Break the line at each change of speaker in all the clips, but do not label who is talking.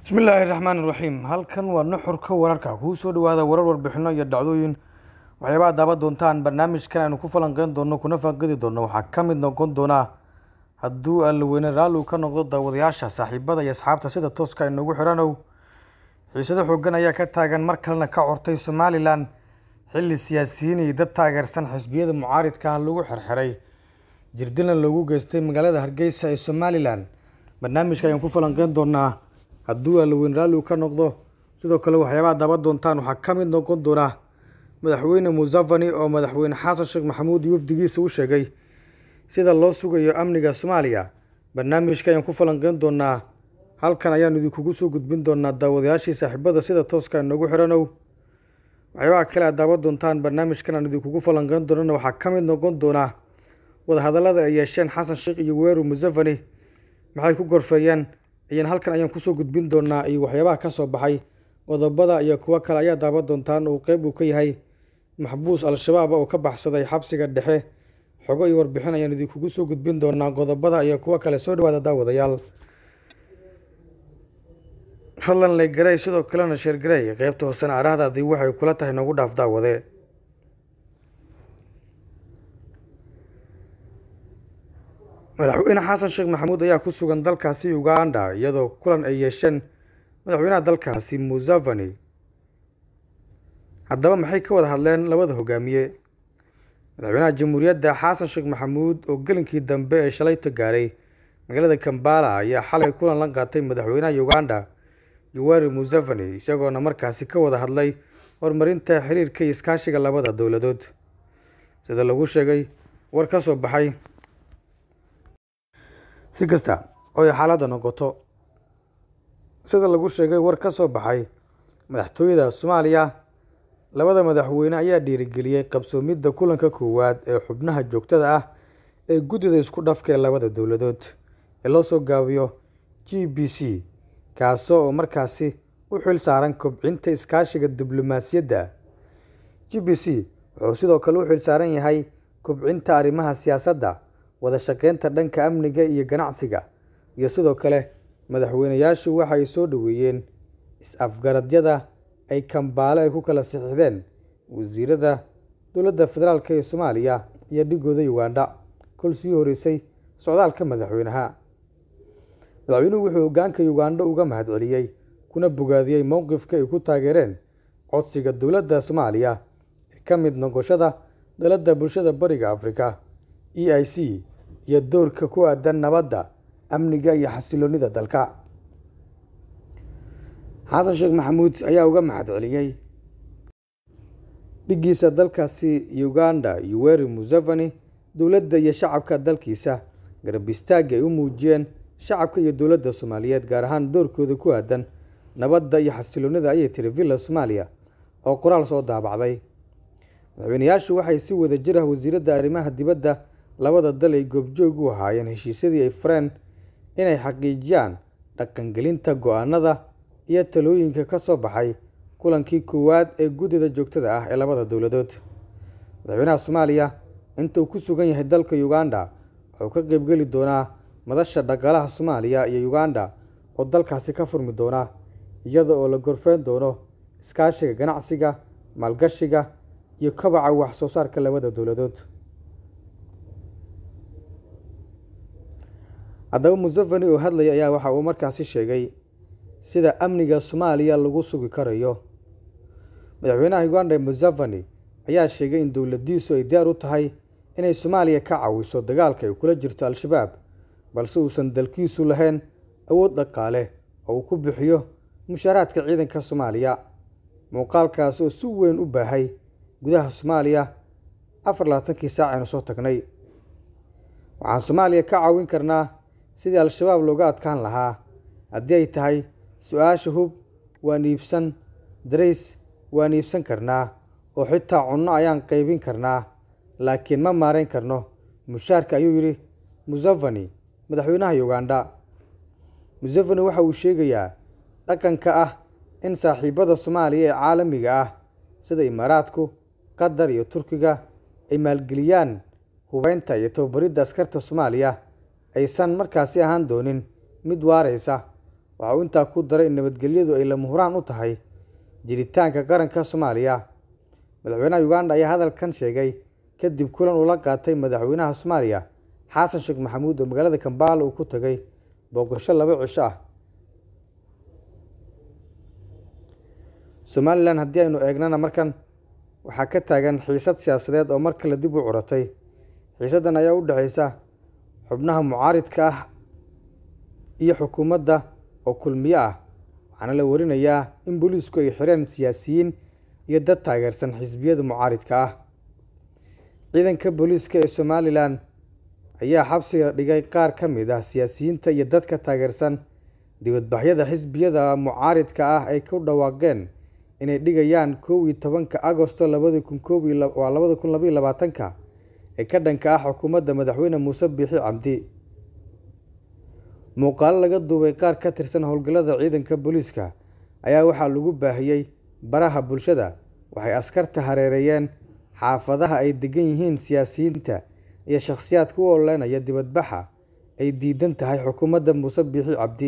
bismillaahi raxmaan raxiim halkan waa nuxurka wararka kuu soo dhawaada warar warbixino iyo dhacdooyin waxyaabaha daaban doontaan barnaamijkan aynu ku falanqeyn doono kuna faanqadi doono waxaa ka mid noqon doonaa hadduu allaweyne raalli uu ka noqdo daawadayaasha saaxiibada iyo asxaabta sida tooska inoogu xiranow xiisado xoogan ayaa ka taagan mar kalena ka cortay somalilan xilli siyaasiyiin iyo dad taageersan xisbiyada mucaaridka ah lagu xirxiray jirdilna loogu geystay magaalada hargeysa ee somalilan barnaamijka ayaan ku falanqeyn doonaa hadduu allaweyne raalli uu ka noqdo sidoo kale waxyaabaha daaban doontaan waxaa ka mid noqon doonaa madaxweyne musafani oo madaxweyne xasan sheekh maxamuud wafdigiisa u sheegay sida loo sugayo amniga soomaaliya barnaamijka ayaan ku falanqeyn doonaa halkan ayaan idinkugu soo gudbin doonaa daawadayaashii saaxiibada sida tooska inoogu xiranow waxyaabaha kale aad daaban doontaan barnaamijkan aan idinkugu falanqeyn doonana waxaa ka mid noqon doonaa wadahadallada ay yeesheen xasan sheekh iyo weeru musafani maxay ku gorfeeyeen ayaan halkan ayaan kusoo gudbin doonaa iyo waxyaabaha ka soo baxay qodobada iyo kuwo kale ayaa daaban doontaan uu qeyb uu ka yahay maxbuus al-shabaab oo ka baxsaday xabsiga dhexe xogo iyo warbixin ayaan idinkugu soo gudbin doonaa qodobada iyo kuwo kale soo dhawaada daawadayaal fadlan legarey sidoo kalena sheergarey qeybta hoosena arahdaadii waxay kula tahay noogu dhaaf daawade madaxweyne xasan sheekh maxamuud ayaa ku sugan dalkaasi uganda iyadoo kulan ay yeesheen madaxweynaha dalkaasi musafani haddaba maxay ka wada hadleen labada hogaamiye madaxweynaha jamhuuriyadda xasan sheekh maxamuud oo gelinkii dambe ee shalayta gaaray magaalada kambala ayaa xalay kulan la qaatay madaxweynaha uganda yoweri musafani isagoona markaasi ka wada hadlay horumarinta xiriirka iyo iskaashiga labada dowladood sida lagu sheegay war ka soo baxay si kasta oo ay xaaladda noqoto sida lagu sheegay war ka soo baxay madaxtooyada soomaaliya labada madaxweyne ayaa dhiirigeliyey qabsoomidda kulanka koowaad ee xubnaha joogtada ah ee guddida isku dhafka ee labada dowladood ee loo soo gaabiyo g b c kaasoo oo markaasi u xil saaran kobcinta iskaashiga diblomaasiyadda g b c wuxuu sidoo kale u xil saaran yahay kobcinta arrimaha siyaasadda wada shaqeynta dhanka amniga iyo ganacsiga iyo sidoo kale madaxweyneyaashu waxa ay soo dhoweeyeen is-afgaradyada ay kambaale ay ku kala sixideen wasiirada dowladda federaalk ee soomaaliya iyo dhigooda uganda kol sii horeysay socdaalka madaxweynaha madaxweynuhu wuxuu hogaanka uganda uga mahad celiyey kuna bogaadiyey mowqifka ay ku taageereen codsiga dowladda soomaaliya ee ka mid noqoshada dowladda bulshada bariga afrika e i c iyo doorka ku aadan nabadda amniga iyo xasiloonida dalka xasan sheekh maxamuud ayaa uga mahad celiyey dhigiisa dalkaasi uganda yoweri musafani dowladda iyo shacabka dalkiisa garab istaagga ay u muujiyeen shacabka iyo dowladda soomaaliyeed gaar ahaan doorkooda ku aadan nabadda iyo xasiloonida ayay tiri villa soomaaliya oo qoraal soo daabacday madaxweyneyaashu waxay si wada jir ah wasiiradda arrimaha dibadda labada dal ay goobjoog u ahaayeen heshiisyadii ay fareen inay xaqiijiyaan dhaqangelinta go-aanada iyo talooyinka ka soo baxay kulankii koowaad ee guddida joogtada ah ee labada dowladood madaxweynaha soomaaliya intuu ku sugan yahay dalka uganda wuxuu ka qeybgeli doonaa madasha dhaqaalaha soomaaliya iyo uganda oo dalkaasi ka furmi doona iyada oo la gorfeyn doono iskaashiga ganacsiga maalgashiga iyo kobaca wax soo saarka labada dowladood haddaba musafani oo hadlaya ayaa waxa uu markaasi sheegay sida amniga soomaaliya lagu sugi karayo madaxweynaha uganda musafani ayaa sheegay in dowladiisu ay diyaar u tahay inay soomaaliya ka caawiso dagaalka ay kula jirto al-shabaab balse uusan dalkiisu lahayn awood dhaqaale oo uu ku bixiyo mushaaraadka ciidanka soomaaliya muuqaalkaas oo si weyn u baahay gudaha soomaaliya afar labaatankii saac aynu soo tagnay waxaan soomaaliya ka caawin karnaa sidii al-shabaab looga adkaan lahaa haddii ay tahay su-aasha hub waan iibsan darays waan iibsan karnaa oo xitaa cunno ayaan qaybin karnaa laakiin ma maarayn karno mushaarka ayuu yidhi musafani madaxweynaha uganda musafani waxa uu sheegayaa dhaqanka ah in saaxiibada soomaaliya ee caalamiga ah sida imaaraadku qatar iyo turkiga ay maalgeliyaan hubeynta iyo tababaridda askarta soomaaliya aysan markaasi ahaan doonin mid waareysa waxa uu intaa ku daray in nabadgelyadu ay lama huraan u tahay jiritaanka qaranka soomaaliya madaxweynaha uganda ayaa hadalkan sheegay kadib kulan uu la qaatay madaxweynaha soomaaliya xasan sheekh maxamuud oo magaalada kambaala uu ku tagay booqasho laba cisho ah somalilan haddii aynu eegnana markan waxaa ka taagan xiisad siyaasadeed oo mar kale dib u curatay xiisaddan ayaa u dhexeysa xubnaha mucaaridka ah iyo xukuumadda oo kulmiyo ah waxaana la warinayaa in booliisku ay xireen siyaasiyiin iyo dad taageersan xisbiyada mucaaridka ah ciidanka booliiska ee somalilan ayaa xabsiga dhigay qaar ka mid ah siyaasiyiinta iyo dadka taageersan dibadbaxyada xisbiyada mucaaridka ah ay ku dhawaaqeen inay dhigayaan kow iyo tobanka agosto labadi kun koobwaa labada kun labaiyo labaatanka ee ka dhanka ah xukuumadda madaxweyne muuse biixi cabdi muuqaalo laga duubay qaar ka tirsan howlgallada ciidanka booliiska ayaa waxaa lagu baahiyey baraha bulshada waxay askarta hareereeyeen xaafadaha ay degan yihiin siyaasiyiinta iyo shakhsiyaadka u ololeynaya dibadbaxa ay diidan tahay xukuumadda muuse biixi cabdi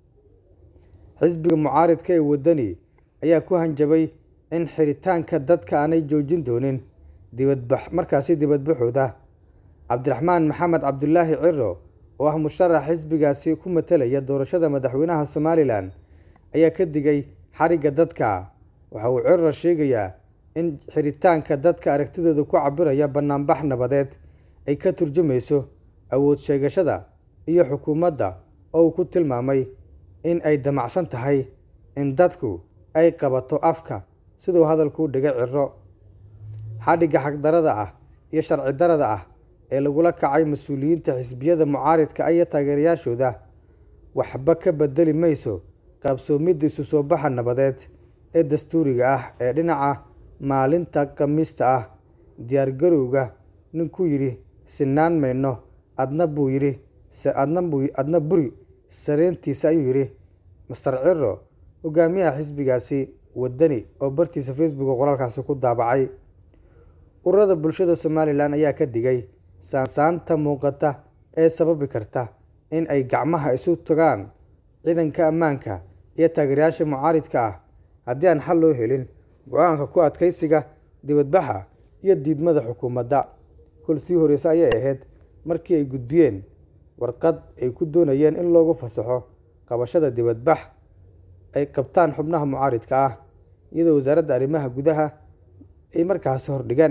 xisbiga mucaaridka ee waddani ayaa ku hanjabay in xiritaanka dadka aanay joojin doonin dibadbax markaasi dibadbaxooda cabdiraxmaan maxamed cabdulaahi ciro oo ah musharax xisbigaasi ku matalaya doorashada madaxweynaha somalilan ayaa ka digay xarigga dadka waxa uu ciro sheegayaa in xiritaanka dadka aragtidooda ku cabiraya banaanbax nabadeed ay ka turjumayso awood sheegashada iyo xukuumadda oo uu ku tilmaamay in ay damacsan tahay in dadku ay qabato afka siduu hadalku u dhigay ciro xadhigga xagdarada ah iyo sharci darada ah ee lagula kacay mas-uuliyiinta xisbiyada mucaaridka iyo taageerayaashooda waxba ka bedeli mayso qaabsoomidda isu soo baxa nabadeed ee dastuuriga ah ee dhinaca maalinta khamiista ah diyaargarowga ninkuu yidhi sinaan mayno adna buu yidhi adna buri sareyntiisa ayuu yidhi master ciro hogaamiyaha xisbigaasi waddani oo bartiisa facebook oo qoraalkaasi ku daabacay ururada bulshada somalilan ayaa ka digay saansaanta muuqata ee sababi karta in ay gacmaha isu tagaan ciidanka ammaanka iyo taageerayaasha mucaaridka ah haddii aan xal loo helin go-aanka ku adkaysiga dibadbaxa iyo diidmada xukuumadda kol sii horeysa ayay ahayd markii ay gudbiyeen warqad ay ku doonayeen in loogu fasaxo qabashada dibadbax ay qabtaan xubnaha mucaaridka ah iyadoo wasaaradda arrimaha gudaha ay markaasi hordhigeen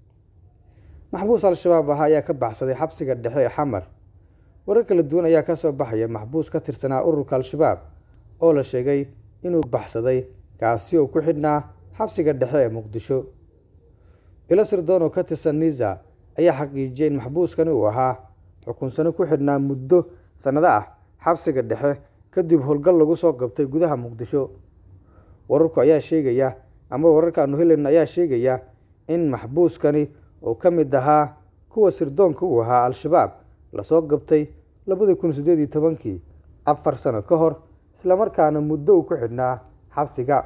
maxbuus al-shabaab ah ayaa ka baxsaday xabsiga dhexe ee xamar warar kala duwan ayaa kasoo baxaya maxbuus ka tirsanaa ururka al-shabaab oo la sheegay inuu baxsaday kaasi oo ku xidhnaa xabsiga dhexe ee muqdisho ilo sirdoon oo ka tirsan niza ayaa xaqiijiyay in maxbuuskani uu ahaa xukunsano ku xidhnaa muddo sannado ah xabsiga dhexe kadib howlgal lagu soo qabtay gudaha muqdisho wararku ayaa sheegaya ama wararka aanu helayna ayaa sheegaya in maxbuuskani oo ka mid ahaa kuwa sirdoonka uu ahaa al-shabaab lasoo qabtay labadii kun siddeed iyo tobankii afar sano ka hor islamarkaana muddo uu ku xidhnaa xabsiga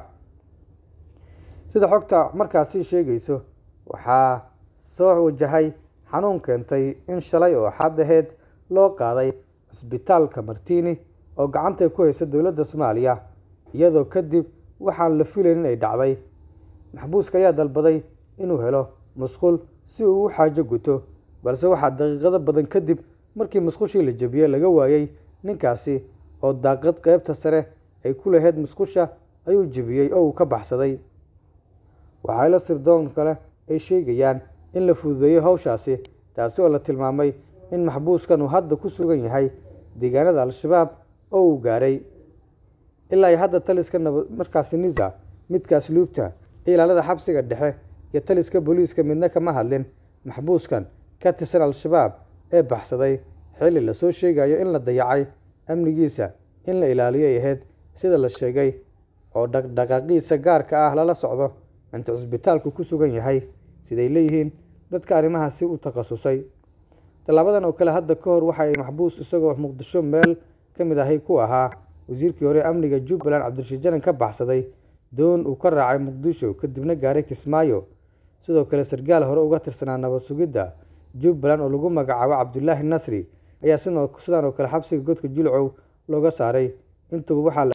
sida xogta markaasi sheegayso waxaa soo wajahay xanuun keentay in shalay oo axad aheyd loo qaaday cisbitaalka martiini oo gacanta ku haysa dowladda soomaaliya iyadoo kadib waxaan la filayn in ay dhacday maxbuuska ayaa dalbaday inuu helo musqul si uu u xaajo guto balse waxaa daqiiqado badan kadib markii musqushii la jebiyey laga waayey ninkaasi oo daaqad qeybta sare ay ku lahayd musqusha ayuu jebiyey oo uu ka baxsaday waxaa ilo sirdoon kale ay sheegayaan in la fududeeyey howshaasi taasi oo la tilmaamay in maxbuuskan uu hadda ku sugan yahay deegaanada al-shabaab oo uu gaaray ilaa iyo hadda taliska nabad markaasi nisa midkaas luubta ilaalada xabsiga dhexe iyo taliska booliiska midna kama hadlin maxbuuskan ka tirsan al-shabaab ee baxsaday xilli lasoo sheegayo in la dayacay amnigiisa in la ilaaliyo ay ahayd sida la sheegay oo dhaqdhaqaaqiisa gaarka ah lala socdo inta cusbitaalku ku sugan yahay siday leeyihiin dadka arrimahaasi u takhasusay tallaabadan oo kale hadda ka hor waxa ay maxbuus isagoo muqdisho meel ka mid ahay ku ahaa wasiirkii hore amniga jubbaland cabdirashiid janan ka baxsaday doon uu ka raacay muqdisho kadibna gaaray kismaayo sidoo kale sarkaal hore uga tirsanaa nabad sugidda jubbaland oo lagu magacaabo cabdulaahi nasri ayaa sidaan oo kale xabsiga godka julcow looga saaray intuba waxaa